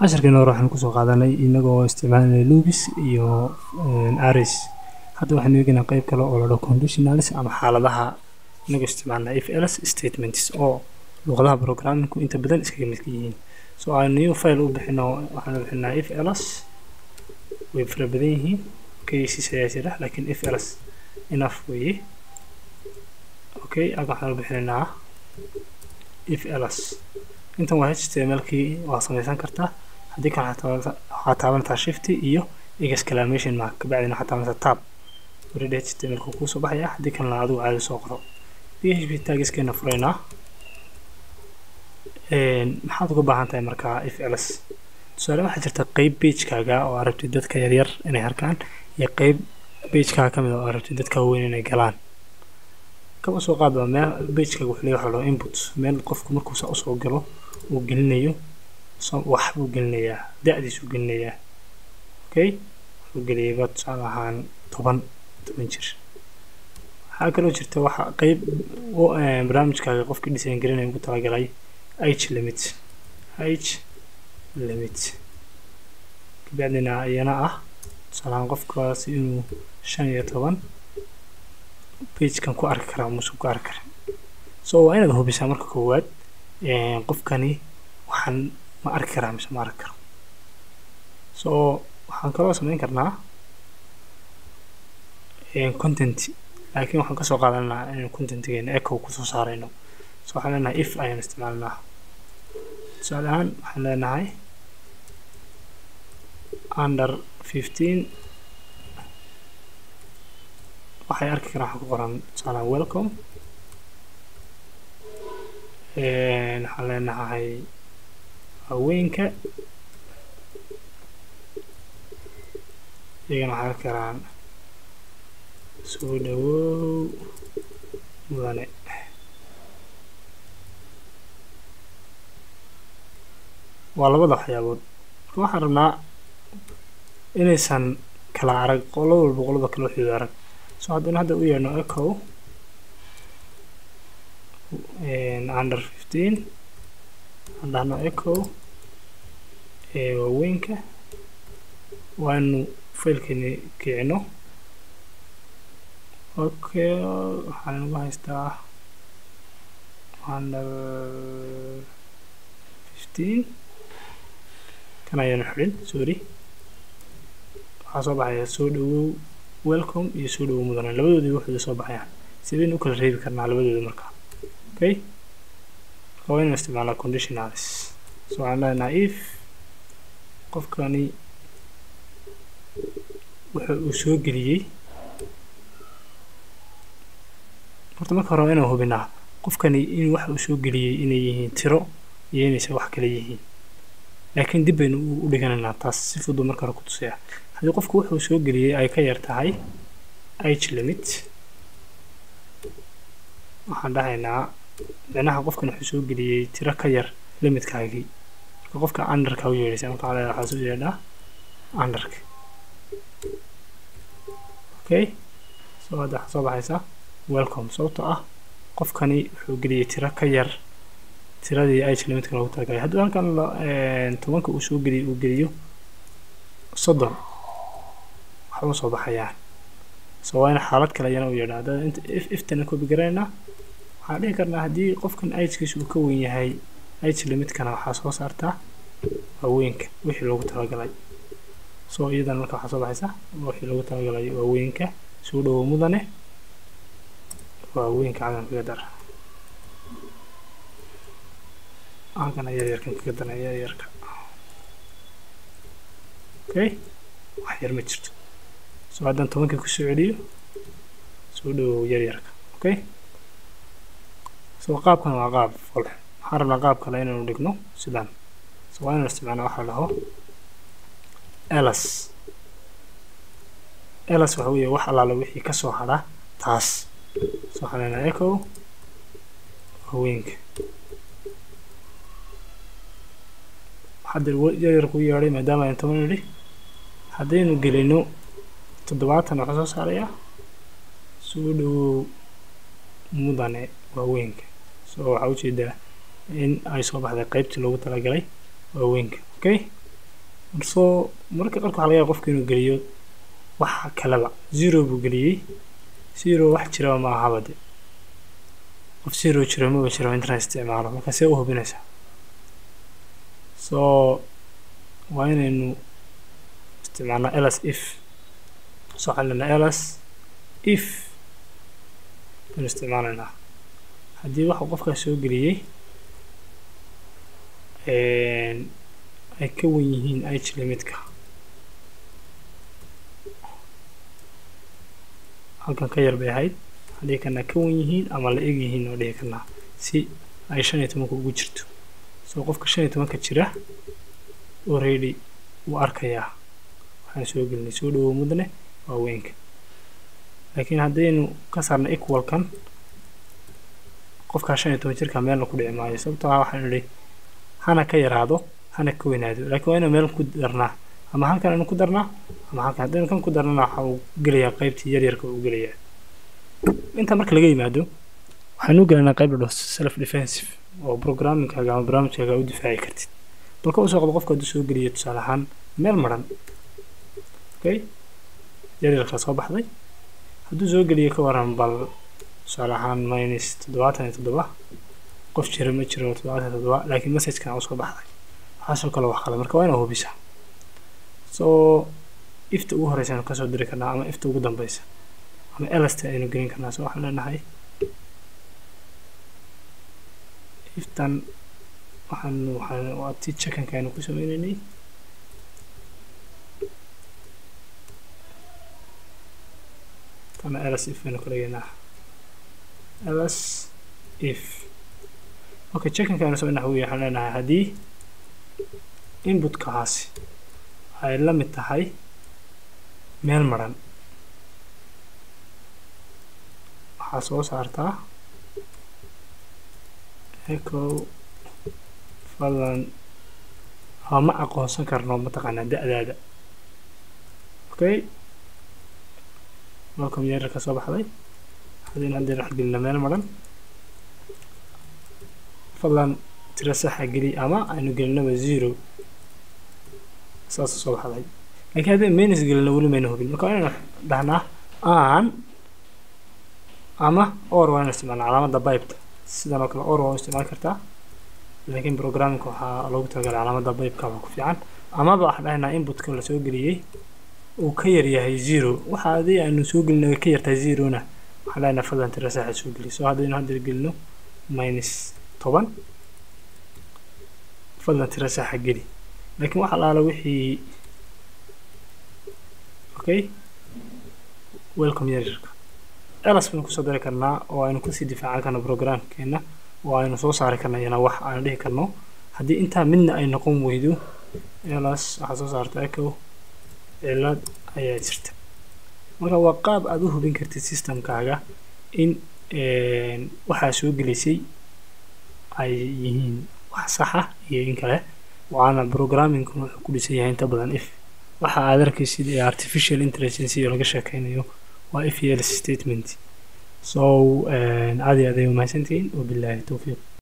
casharkeena hore waxaan kusoo qaadanay inagoo isticmaalanay lubis iyo aris hadda waxaan eegaynaa qeyb kale oo la dhaho conditionals ama xaaladaha inagoo isticmaalna if else statements oo luqadaha programmingku inta badan iskaga midka yihiin so aan new file u bixino waxaan bixinaa if else way fara badan yihiin cases ayaa jira laakiin if else enough weeye okay aga waxaan u bixinaynaa if else intan waa htmlkii waa samaysan kartaa haddii kale waxaa taabantaa shifty iyo exclamation mark kabacdina waxaa taabantaa tab already htmlka kuusoo baxaya haddii kalena adigu caadi soo qoro php tagiskeena furaynaa maxaad uga baahan tahay markaa if else tusaale waxaa jirta qeyb pagekaaga oo aad rabtid dadka yaryar inay harkaan iyo qeyb pagekaaga ka mid oo aad rabtid dadka waaweyn inay galaan kaba soo qaad baa meel pagekaaga wuxuu leeyahay waxa input meel qofku markuu saa usoo galo uu gelinayo wax buu gelinayaa da-diisuu gelinayaa okay wuxuu geliyayba tusaale ahaan toban toban jir waxaa kaloo jirta waxa qeyb barnaamijkaaga qofkii design garinaya ugu talagalay h limit h limit kabacdina iyana ah tusaalahaan qofkaas inuu shan iyo toban pagekan ku arki karaa muuse ku arki karin so waa inaad hubisaa marka koowaad qofkani waxaan ma arki karaa mise ma arki karo so waxaan kaloo samayn karnaa content laakiin waxaan kasoo qaadanaa inaynu contentigeena echo kusoo saarayno so waxaan leenahay if ayaan isticmaalnaa tusaale ahaan waxaan leenahay under fifteen waxay arki karaan waxaa ku qoran tusaalahaan welcome waxaan leenahay haweenka iyagana waxay arki karaan soo dhawow mudane waa labada waxyaabood marka waxaan rabnaa inaysan kala arag qolo walba qolada kale waxooda arag so haddana hadda u yeedhno echo under fifteen aan dhahno echo waaweynka waanu failkeeni kicino okay waxaan ugu haystaa under fifteen kan ayaanu xidhin sorry waxaa soo baxaya soo dhawow welcome iyo soo dhawow mudane labadoodii waxooda soo baxayaan sidaynu u kala reebi karnaa labadooda markaa okay marka waa inaan isticmaalaa conditionals so waxaan leenahay if qofkani waxa uu soo geliyey horta marka hore waa inaan hubinaa qofkani in waxa uu soo geliyey inay yihiin tiro iyo inaysan wax kale yihiin laakiin dib baynu u dhiganaynaa taas si fudud marka hore ku tusaya haddii qofku wuxuu soo geliyey ay ka yar tahay h limit waxaan dhahaynaa micnaha qofkan wuxuu soo geliyey tiro ka yar limitkaagii marka qofka underka u yeedhaysa marka waxaa leedahay waxaa soo yeedhaa underka okay so hadda waxaa soo baxaysa welcome sababtoo ah qofkani wuxuu geliyey tiro ka yar tiradii h limitka loogu talagalay haddii halkan tobanka uu soo geliyo uu geliyo soddon waxba soo baxayaan so waa in xaalad kale ayana u yeedha haddana inta if iftana koobi garaynaa waxaan dhihi karnaa haddii qofkan hkiisa uu ka weyn yahay h limitkana waxaa soo saartaa waaweynka wixii loogu talagalay so iyadana marka waxaa soo baxaysa wixii loogu talagalay waaweynka soo dhawow mudane waaweynka cadan kaga dar halkana yaryarkan kaga dana yaryarka okay wax yar ma jirto so haddaan tobankii kusoo celiyo soo dhawow yaryarka okay so qaabkan waa qaab fol waxaan rabnaa qaab kale inaynu dhigno sidan so waa inaan isticmaalna waxa la dhaho elas elas waxa weeye wax allaala wixii ka soo hadha taas so waxaan leenahay echo haweenka hadda yaryar ku yeedhay maadaama aynu toban nidhi haddaynu gelino toddobaatan waxaa soo saarayaa soo dhawow mudane waaweynka so waxaa ujeedaa in ay soo baxday qeybtii loogu talagalay waaweynka okay soo marka qarka waxaa laga yaaba qofka inuu geliyo wax kaleba zero buu geliyey zero wax jiraba ma ahaba de qof zero jiro maba jiro internet isticmaalo marka see u hubinaysaa soo waa inaynu isticmaalnaa ls if soo waxaan leenahay ls if baynu isticmaalaynaa haddii waxa qofkaas soo geliyey ay ka wan yihiin age limitka halkan ka yar bay ahayd haddii kana ka wan yihiin ama la eg yihiin oo dhihi karnaa si ay shan iyo tobanka ugu jirto soo qofka shan iyo tobanka jira already wuu arkayaa waxaan soo gelinay soo dhawow mudane waa weynka laakiin haddaynu ka saarna equalkan qofkaa shan iyo toban jirka meelna ku dhici maayo sababtoo ah waxaan idhi hana ka yaraado hana ka weynaado laakiin waa inuu meel ku darnaa ama halkan aynu ku darnaa ama halkan haddaynu kan ku darnana waxa uu gelayaa qaybtii yaryarka uu gelayaa intaa marka laga yimaado waxaynu u gelaynaa qayb la dhaho self defensive oo programmingkaaga ama barnaamijkaaga u difaaci kartid balka usoo qabo qofka hadduu soo geliyo tusaale ahaan meel maran okay yaryarkaa soo baxday hadduu soo geliyo ka waran bal tusaale ahaan minus toddobaatan iyo toddoba qof jira ma jiro toddobaatan iyo toddoba laakiin messagekan usoo baxday waxaasoo kale wax kale marka waa inaa hubisa soo ifta ugu horeysa aynu kasoo diri karnaa ama ifta ugu dambeysa ama elasta aynu gelin karnaa so waxaan leenahay iftan waxaan waxaan waa ti checkanka aynu ku sameyneynay tana ls if aynu ka dhigaynaa ls if okay checkanka aynu sameynaa huwiya waxaan leenahay haddii inputkaasi ay la mid tahay meel maran waxaa soo saartaa echo fadlan ama ma aqoonsan karno mataqaanaa da-daada okay welcome yeerarka soo baxday haddaynu haddaynu wax gelina meel maran fadlan tiro saxa geli ama aynu gelinaba zero saas soo baxday laakiin haddii minus gelina weli mayna hubin marka waa inaynu dhahnaa aan ama or waa inu isticmaalna calaamadda bibeta sidan oo kale or waa u isticmaali kartaa laakiin programmingka waxaa loogu talagalay calaamadda bibeka baa ku fiican amaba waxaan dhahaynaa inputka la soo geliyey uu ka yar yahay zero waxa haddii aanu soo gelina ka yartahay zerona waxaan dhahaynaa fadlan tiro saxa soo geliy so haddaynu hadda gelino minus toban fadlan tiro saxa geli laakiin waxa laala wixii okay welcome yaryarka elas baynu kusoo dari karnaa oo aynu kusii difaacan karno programkeena oo aynu soo saari karna iyana wax aanu dhihi karno haddii intaa midna ay noqon weydo elas waxaa soo saarta echo cilad ayaa jirta marka waa qaab aada u hubin kartid systemkaaga in waxaa soo gelaysay ay yihiin wax saxa iyo in kale waana programmingkuna wuxuu ku dhisan yahay inta badan if waxa aad arkaysid ee artificial intelligence iyo laga sheekeynayo waa if yelis statement so aad iyo aad ay umahadsantihiin wabilaahi towfiiq